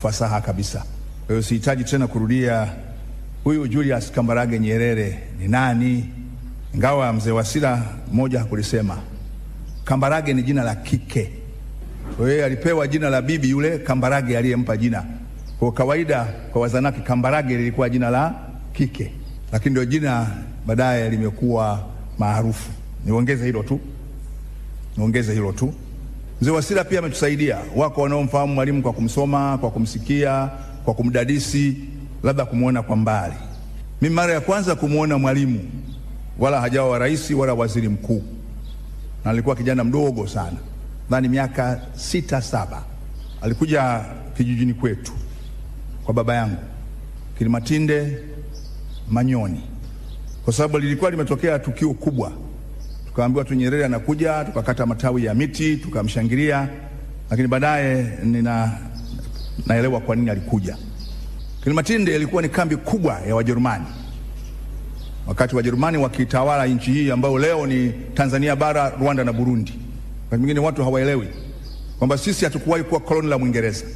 fasaha kabisa. Kwa hiyo sihitaji tena kurudia huyu Julius Kambarage Nyerere ni nani, ingawa mzee Wasira mmoja hakulisema. Kambarage ni jina la kike, kwa hiyo alipewa jina la bibi yule Kambarage aliyempa jina. Kwa kawaida kwa Wazanaki Kambarage lilikuwa jina la kike, lakini ndio jina baadaye limekuwa maarufu. Niongeze hilo tu, niongeze hilo tu. Mzee Wasira pia ametusaidia. Wako wanaomfahamu Mwalimu kwa kumsoma, kwa kumsikia, kwa kumdadisi, labda kumwona kwa mbali. Mimi mara ya kwanza kumwona Mwalimu wala hajawa rais wala waziri mkuu, na alikuwa kijana mdogo sana, nadhani miaka sita saba. Alikuja kijijini kwetu kwa baba yangu Kilimatinde Manyoni, kwa sababu lilikuwa limetokea tukio kubwa tukaambiwa tu Nyerere anakuja, tukakata matawi ya miti tukamshangilia, lakini baadaye nina naelewa kwa nini alikuja. Kilimatinde ilikuwa ni kambi kubwa ya Wajerumani wakati Wajerumani wakitawala nchi hii ambayo leo ni Tanzania bara, Rwanda na Burundi. Wakati mwingine watu hawaelewi kwamba sisi hatukuwahi kuwa koloni la Mwingereza,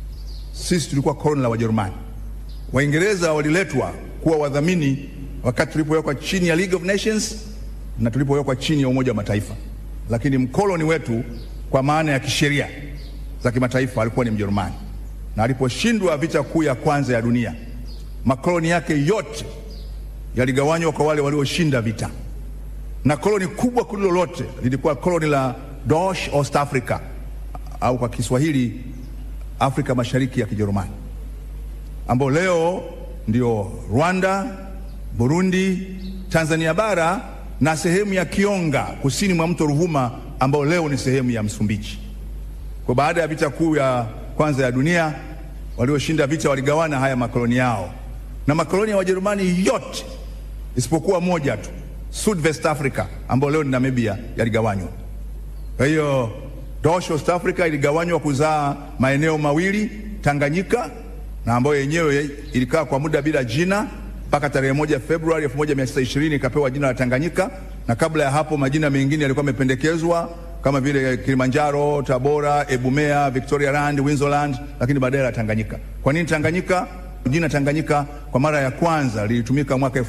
sisi tulikuwa koloni la Wajerumani. Waingereza waliletwa kuwa wadhamini wakati tulipowekwa chini ya League of Nations na tulipowekwa chini ya Umoja wa Mataifa, lakini mkoloni wetu kwa maana ya kisheria za kimataifa alikuwa ni Mjerumani, na aliposhindwa vita kuu ya kwanza ya dunia, makoloni yake yote yaligawanywa kwa wale walioshinda vita, na koloni kubwa kuliko lote lilikuwa koloni la Deutsche Ostafrika au kwa Kiswahili Afrika Mashariki ya Kijerumani, ambao leo ndio Rwanda, Burundi, Tanzania bara na sehemu ya Kionga kusini mwa mto Ruvuma ambao leo ni sehemu ya Msumbiji. Kwa baada ya vita kuu ya kwanza ya dunia, walioshinda vita waligawana haya makoloni yao, na makoloni ya Wajerumani yote isipokuwa moja tu, Sudwest Africa ambao leo ni Namibia, yaligawanywa. Kwa hiyo Deutsche Ostafrika iligawanywa kuzaa maeneo mawili, Tanganyika na ambayo yenyewe ilikaa kwa muda bila jina mpaka tarehe moja Februari 1920 ikapewa jina la Tanganyika, na kabla ya hapo majina mengine yalikuwa yamependekezwa kama vile Kilimanjaro, Tabora, Ebumea, Victorialand, Winzoland, lakini baadaye la Tanganyika. Kwa nini Tanganyika? Jina Tanganyika kwa mara ya kwanza lilitumika mwaka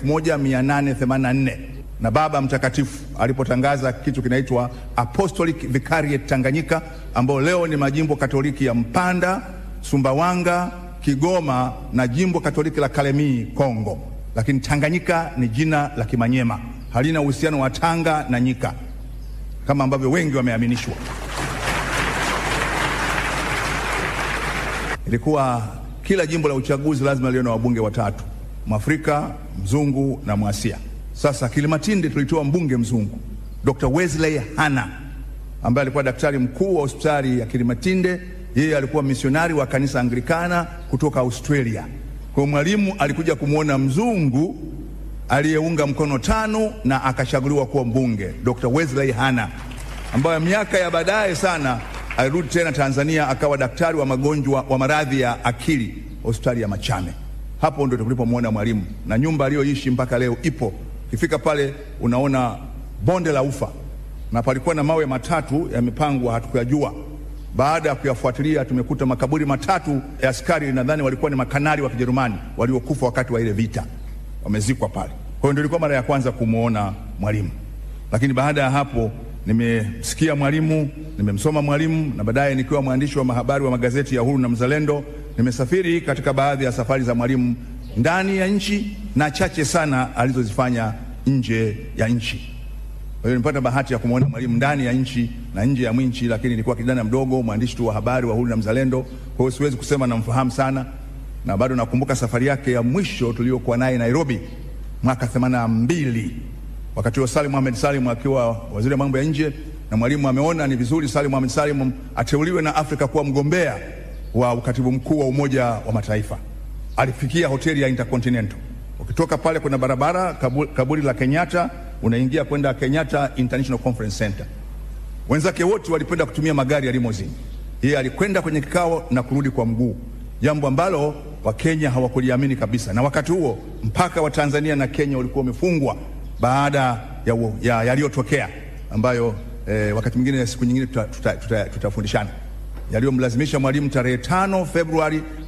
1884 na Baba Mtakatifu alipotangaza kitu kinaitwa Apostolic Vicariate Tanganyika, ambao leo ni majimbo Katoliki ya Mpanda, Sumbawanga, Kigoma na jimbo Katoliki la Kalemie Kongo. Lakini Tanganyika ni jina la Kimanyema, halina uhusiano wa Tanga na nyika kama ambavyo wengi wameaminishwa. Ilikuwa kila jimbo la uchaguzi lazima liwe na wabunge watatu, Mwafrika, mzungu na Mwasia. Sasa Kilimatinde tulitoa mbunge mzungu Dr. Wesley Hanna ambaye alikuwa daktari mkuu wa hospitali ya Kilimatinde. Yeye alikuwa misionari wa kanisa Anglikana kutoka Australia. Kwa Mwalimu alikuja kumwona mzungu aliyeunga mkono TANU na akachaguliwa kuwa mbunge, Dr. Wesley Hanna ambaye miaka ya baadaye sana alirudi tena Tanzania akawa daktari wa magonjwa wa maradhi ya akili hospitali ya Machame. Hapo ndio tulipomwona Mwalimu na nyumba aliyoishi mpaka leo ipo. Ukifika pale unaona bonde la ufa na palikuwa na mawe matatu yamepangwa, hatukuyajua. Baada ya kuyafuatilia, tumekuta makaburi matatu ya askari, nadhani walikuwa ni makanari wa Kijerumani waliokufa wakati wa ile vita, wamezikwa pale. Kwa hiyo ndio ilikuwa mara ya kwanza kumwona Mwalimu, lakini baada ya hapo nimesikia Mwalimu, nimemsoma Mwalimu, na baadaye nikiwa mwandishi wa mahabari wa magazeti ya Uhuru na Mzalendo, nimesafiri katika baadhi ya safari za Mwalimu ndani ya nchi na chache sana alizozifanya nje ya nchi. Kwa hiyo nilipata bahati ya kumwona Mwalimu ndani ya nchi na nje ya nchi, lakini nilikuwa kijana mdogo, mwandishi tu wa habari wa Uhuru na Mzalendo. Kwa hiyo siwezi kusema namfahamu sana, na bado nakumbuka safari yake ya mwisho tuliyokuwa naye Nairobi mwaka 82 wakati huo Salim Mohamed Salim akiwa waziri wa mambo ya nje, na Mwalimu ameona ni vizuri Salim Mohamed Salim ateuliwe na Afrika kuwa mgombea wa ukatibu mkuu wa Umoja wa Mataifa. Alifikia hoteli ya Intercontinental. Ukitoka pale kuna barabara kaburi, kaburi la Kenyatta, unaingia kwenda Kenyatta International Conference Center. Wenzake wote walipenda kutumia magari ya limousine, yeye alikwenda kwenye kikao na kurudi kwa mguu, jambo ambalo Wakenya hawakuliamini kabisa, na wakati huo mpaka wa Tanzania na Kenya ulikuwa umefungwa baada ya yaliyotokea ya ambayo eh, wakati mwingine siku nyingine tutafundishana tuta, tuta, tuta yaliyomlazimisha Mwalimu tarehe tano Februari